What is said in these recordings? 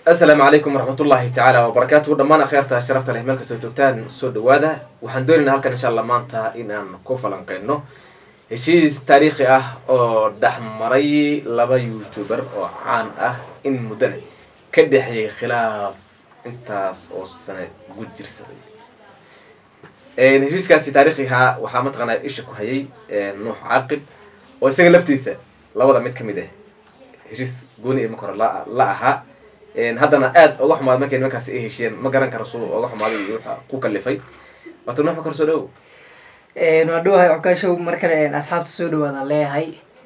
asalaamu calaykum waraxmatullaahi tacaala wabarakaatuhu dhammaan akhyaarta sharafta leh meel kastoo joogtaan soo dhawaada waxaan doonaynaa halkan insha allah maanta in aan ku falanqeyno heshiis taariikhi ah oo dhexmaray laba youtuber oo caan ah in muddana ka dhexeeyay khilaaf intaas oo sane ugu jirsaday heshiiskaasi taariikhiha waxaa mataqaanaa isha ku hayay nuux caaqil oo isaga laftiisa labada mid ka mid ah heshiis gooni imaka hore la la ahaa haddana aad oga xumaaday markay nimankaasi ay heshiyeen ma garan karo suu oga xumaaday iyo waxa ku kalifay waata nuux ma kor soo dhawow waa dhawahay cukaashow mar kale asxaabta soo dhawaadaan leeyahay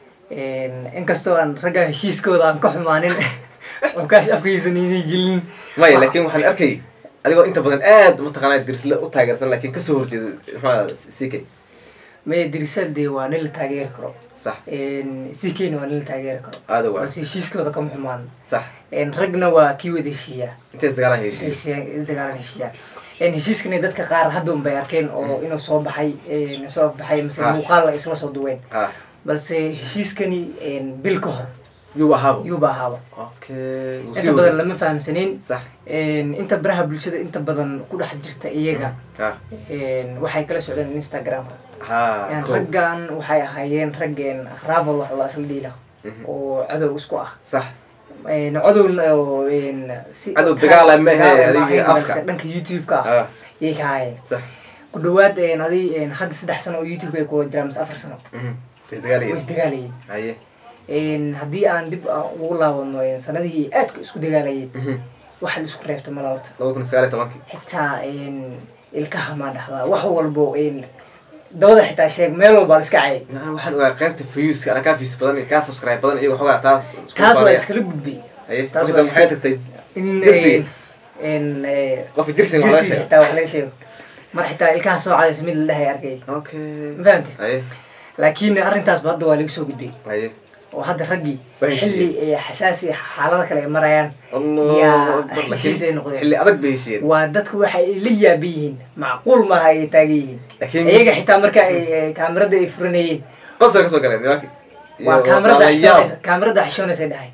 inkastoo aan ragga heshiiskooda aan ka xumaanin cukaash afkaysan idin gelin maya laakin waxaan arkay adigoo inta badan aad mataqaanaa dirsle u taageersan laakiin kasoo horjeeda maxaa ck maya dirisal dee waa nin la taageeri karo sax ckna waa nin la taageeri karo aada waa balse heshiiskooda kama xumaan sax ragna waa kii wada heshiiyaa intay isdagaalaan heshiis dagaalan heshiiyaa heshiiskana dadka qaar hadduun bay arkeen oo inuu soo baxay soo baxay mase Ah. muuqaal ay isla soo duween ha balse heshiiskani bil ka hor yuu ahaaba yuuba ahaaba okay wuu sii inta badan waday. lama fahamsanin sax inta baraha bulshada inta badan ku dhex jirta iyaga ha waxay kala socdeen instagramka ha ko raggan waxay ahaayeen raggeen ravel wax la isla dhiila Mhm. oo cadow isku ah sax cadowna oo si Cadow dagaal ah ma ahe, dagaal ma adiga ahayn, afka. balse dhanka youtube-ka ah ha yay ka haayeen sax ku dhawaad adi hadda saddex sano oo youtube-ka ay kuwa jiraan mase afar sano mhm way isdagaalayeen isdagaalayeen haye haddii aan dib aan ugu laabano sanadihii aadka isku dagaalayeen mhm waxa la isku reebta mala horta laba kun sagaal iyo tobankii xitaa ilkaha maa dhahdaa wax walbo dabada xitaa sheeg meel walbaa la iska cayay Nah, waxaan ogaa qaybta fiyuuska ana kaa fiis badan iyo kaa subscribe badan iyago xogaa taas isku taas waa faanaya. iskala gudbay haye taas marka waa maxay iska- tagtay in Jersey. in qofka jirsin waa jirsi xitaa wax laga sheego mar xitaa ilkaha soo cadaysa mid la dhahay arkay okay ma fahamte haye laakiin arrintaasba hadda waa laga soo gudbay haye oo hadda raggii Waa heshiiyeen. xilli ay xasaasi xaalada kale ay marayaan allah yaa akbar heshiis ay laakiin noqdeen. xilli adag bay heshiyeen waa dadku waxay la yaaban yihiin macquul maaha ay taagan yihiin laakiin iyaga xitaa marka ay ay kaamirada ay furanayeen qosar ka soo galeen nimanki waa kaamirada xishoonaysa kaamirada xishoonaysa dhahay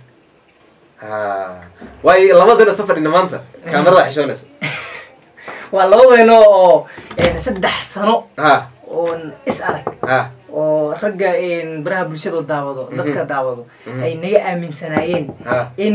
ha waayo labadina soo fadhina maanta kaamirada xishoonaysa waa labadeeno oo saddex sano ha oon is arag ha oo ragga baraha bulshada daawado dadka daawado Mhm. ay naga aaminsanaayeen ha in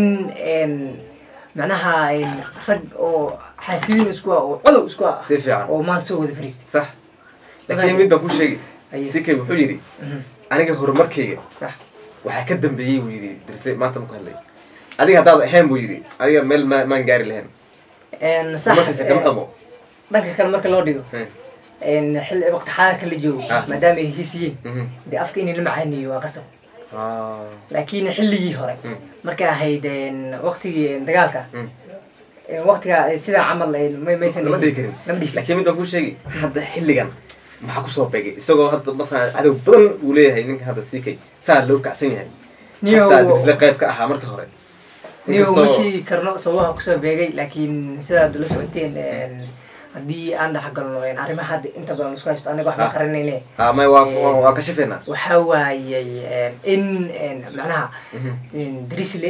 macnaha rag oo xaasidiin isku ah oo cadow isku ah si fiican oo maanta soo wada fariistay sax laakiin mid baan ku sheegi Aye. sikay wuxuu yidhi Mhm. aniga horumarkayga sax waxaa ka dambeeyey buu yidhi dirsle maanta ma ku hadlay adiga haddaad ahayn buu yidhi adiga meel ma maan gaari lahayn sax horumarkiisa kama xumo dhanka kale marka loo dhigo Hmm. xilli waqti xaadirka la joogo Ah. maadaama ay heshiis yihiin Mhm. dee afka in la macaaniyo waa qasab Ah. laakiin xilligii hore Mm. markay ahayd waqtigii dagaalka Mm. waqtiga sidaa camal may- maysan lama dhihi karin lama dhihi karin laakiin mid baan kuu sheegi hadda xilligan maxaa kusoo beegay isagoo hadda mataqaana cadow badan uu leeyahay ninka hadda sikay saa loo kacsan yahay Niyow- hataa dirsle qayb ka ahaa marka hore niyo Inkastoo- ma sheegi karno sababaha kusoo beegay laakiin sidaad la socoteen haddii aan dhex galno arrimaha hadda inta badan isku haysto aniga wax ma Ah. qaranayne ah may waa waa- waa kashifeynaa waxaa waayey in macnaha Mhm. drisle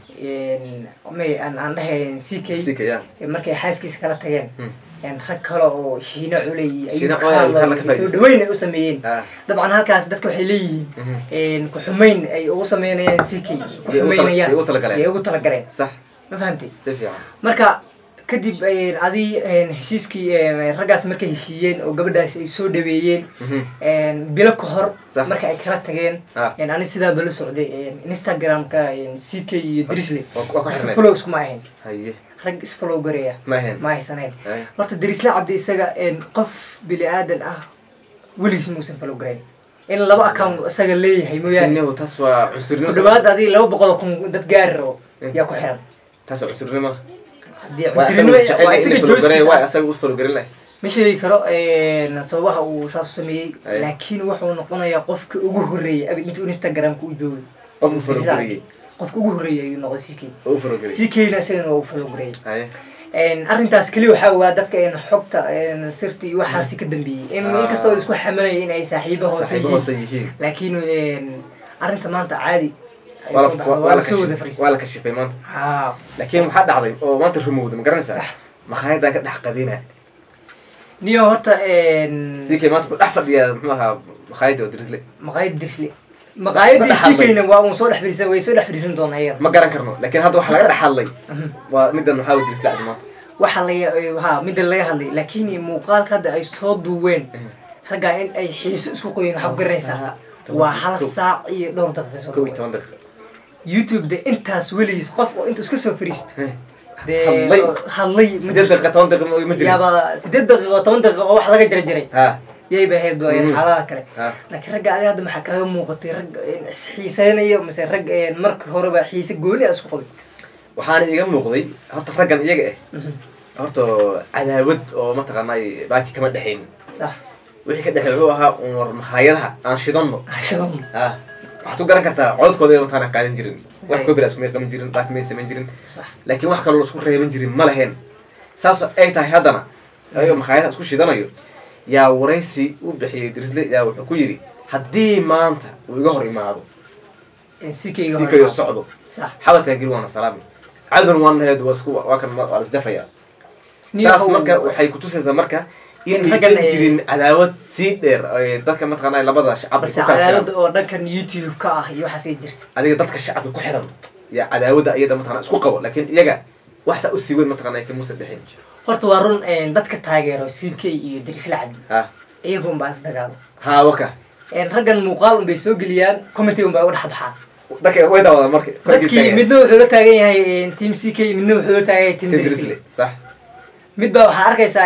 may aan aan dhahay c k sikay ya markay xaaskiisa kala tageen Mm. rag kale oo shiino culey Shiino ayuu culey, ka kala ka hadlay soo faa'iideysta. dhaweyn ay u sameeyeen ah dabcan halkaas dadka waxay leeyihiin Mhm. ku-xumeyn ay ugu sameynayaan c k Yay ugu tala- ku-xumeynayaan yay ugu talagaleen. yay ugu talagaleen sax ma fahamtay si fiican marka kadib adi heshiiskii raggaas markay heshiiyeen oo gabadhaas ay soo dhaweeyeen Mhm. bilo ka hor Sax. marka ay kala tageen Ah. ani sidaaba la socday instagramka c k iyo drisle waa ku waa ku xirneed follow iskuma ahayn haye rag isfollow garaya ma ahayn ma haysaneen Haye. horta darisle cabdi isaga qof bini aadan ah weligiis muusan follow garayn in laba account isaga leeyahay mooyaane Innihu taas waa cunsurnimo ku dhawaad adii laba boqol oo kun dad gaari rabo yaa ku xiran taas waa cunsurnimo haddii waa cunsurinimo asaga jecel waa in isaga la follow gareeyo, waa jooskiisa asaga u follow garin lahay ma sheegi karo sababaha uu saas u sameeyey Aye. laakiin wuxuu noqonayaa qofka ugu horreeyay abi intuu instagramka u joogay qofku follow gariyey qofka ugu horreeyay ayuu noqday c k oo u follow gariyey c k na isagana waa u follow gareeyay haye arrintaas keliya waxaa ogaa dadka in xogta sirta iyo waxaasi ka dambeeyey in Ah. inkastoo isku xamanaya in ay saaxiibo hoose saaxiibo yihiin hoose yihiin laakiin arrinta maanta caadi ay waa soo la- baxdo waa waa la lasoo wada kashif- fariistay waa la kashifay maanta haa laakiin waxaa dhacday oo maanta rumowda ma garanaysaa Sax. makhaayadaan ka dhex qadina niyo horta sii kay maanta ku dhex fadhiya muxuu ahaa makhaayadda oo dirisle maqaayad dirsle maqaayadii Ma sii dhaxalay. kayna waa uun soo dhex fadhiisan way soo dhex fadhiisan doonaa iyada ma garan karno laakiin hadda waxaa laga dhex hadlay Mhm. waa middan maxaa wey dirisle cadi maanta waxa la ha midda laga hadlay laakiin muuqaalka hadda ay soo duween raggaa in ay xiiso isku qoyeen waxaa ku garanaysaa waa hal saac iyo dhowr daqiiqo kow iyo soo toban daqiiqo youtube de intaas weligiis qof oo intuu iska soo fariisto dee Hadlay. hadlay ma sideed daqiiqa toban daqiiqo ma jirin yaaba sideed daqiiqo toban daqiiqo wax laga jara jiray ha yayba ahayd waa Mhm. xaaladaha kale ha laakiin ragga adiga hadda maxaa kaga muuqatay rag isxiiseynayo mise rag marka horeba xiise gooni a isku qabay waxaana iga muuqday horta raggan iyaga ah horta cadaawad oo mataqaanay baaki kama dhexayn sax wixii ka dhexeey wuxuu ahaa un war makhaayadaha aan shidanno ashadan ha waxaad ku garan kartaa codadkooda mataqaana qaadan jirin wax Zay. kobira isku may qaban jirin baaki may samayn jirin sax laakiin wax kaloo isku reeban jirin ma lahayn saas ay tahay haddana ayagoo makhaayadaha isku shidanayo yaa waraysi u bixiyey dirisle yaa wuxuu ku yidhi haddii maanta uu iga hor imaado sikayga si kayo socdo sax xabadkaa geli waana salaami cadan waanaheed waa isku waa kan waa lasjafaya Nin saas how- marka waxay kutusaysaa marka in In raggan aysan ay- jirin cadaawad sii dheer ay dadka mataqaanaa labada shacabka balse ku kala cadaalada xiran oo dhankan youtube ka ah iyo waxaasay jirta adiga dadka shacabka ku xiran yaa cadaawada iyada mataqana isku qabo laakiin iyaga wax saa usii weyn mataqana ay kamuusa dhexin horta waa run dadka taageero ck iyo darisla cabdi ha iyagun baa isdagaalo ha waka raggan muuqaal unbay soo geliyaan commenty unbay uga dhex baxaan dadka way daawadaan marka dadkii midna wuxuu la taagan yahay team ck midna wuxuu la taagan yahay team darisle tedrisle sax mid baa waxaa arkaysaa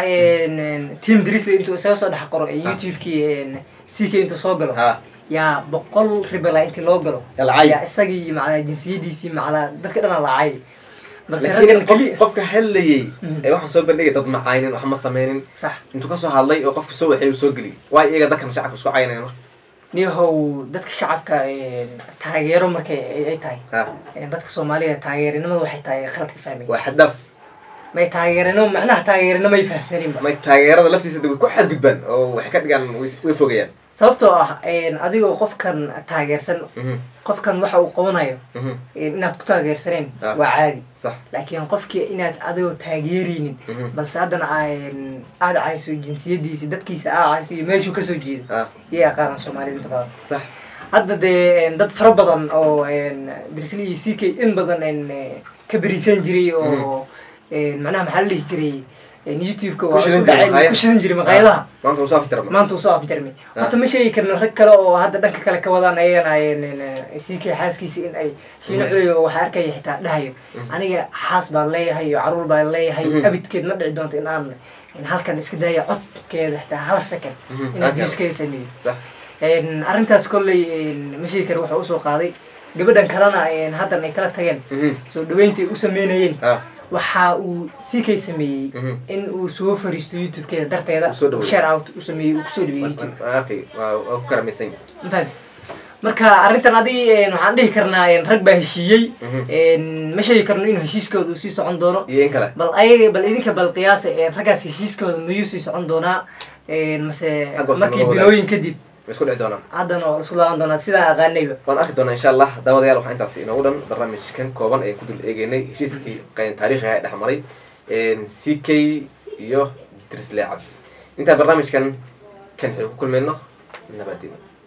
team darisle intuu isaga soo dhex qoro youtube-kii ck intuu soo galo ha yaa boqol ribala intii loo galo yaa lacay yaa isagii macnaa jinsiyadiisii macnaa dadka dhan lacay balse laakiin raggan qof keliya qofka hadlayay Mhm. ee waxaan soo bandhigay dad macaynin wax ma sameynin sax intuu kasoo hadlay oo qofka soo waxay uu soo geliyay waayo iyaga dadkan shacabka isku caynaya marka niyahow dadka shacabka taageero markay ay- ay tahay ha dadka soomaaliga taageerinimada waxay tahay khaladka fahmay waa xadaaf may taageerinimo macnaha taageerinimo ay fahamsaninba may taageerada laftiisa de way ku xadgudbaan oo waxay ka dhigaan way way fogayaan sababtoo ah adigoo qofkan taageersan Mhm, qofkan waxa uu qabanayo mhm, inaad ku taageersaneen Ah. waa caadi sax laakiin qofkii inaad adigoo taageeraynin Mhm. balse haddana aan- aad cayso jinsiyadiisa dadkiisa aad cayso iyo meeshuu kasoo jeedo ha yay aqaanaan soomaalida inta badan sax hadda dee dad fara badan oo dirsli iyo ck in badan eh, ka beriisan jiray oo macnaha maxaa la dhihi jiray youtube-ka waa Ku shidan isku jiray dhacay maqaayad. ku shidan jiray maqaayadaha maanta uu saafi jarma maanta uu soo afjarmay Ah. horta ma sheegi karno rag kale oo hadda dhanka kale ka wadaan ayagana ck xaaskiisa in ay shiino Mhm. culiga waxaa arkaya xitaa dhahayo Mhm. aniga xaas baan leeyahay iyo caruur baan leeyahay Mhm. abidkeed ma dhici doonto in aan in halkan iska daya codkeeda xitaa hal second Mhm. inaan Okay. viewskaga sameeyo sax Een, arrintaas kolley ma sheegi karo wuxuu usoo qaaday gabadhan kalena een, haddan ay kala tageen Mhm, soo dhaweyntii u sameynayeen ha waxa uu ck sameeyey Mhm. in uu soo fariisto youtube-keeda darteeda Uu soo dhaweeyo. share out u sameeyey uu kusoo dhaweeyey youtube okay waa waa ku karamaysan ma fahamtid marka arrintan adi een, waxaan dhihi karnaa een, rag baa heshiiyey Mhm. een, ma sheegi karno inuu heshiiskooda uu sii socon doono iyo in kale bal ayaga bal idinka bal qiyaasa een, raggaas heshiiskooda mayuu sii socon doonaa een, mase Xaggoos markii laga wadaag. bilooyin kadib way isku dhici doonaan haddana waa isku laaban doonaa sidaan aqaanayba waan arki doonaa insha allah daawadayaal waxaa intaas inoogu dhan barnaamijkan kooban ayaan ku dul eegeynay heshiiskii qayn taariikhiga ee dhexmaray c k iyo drisle cabdi intaa barnaamijkan kan waxay ku kulmayno nabadino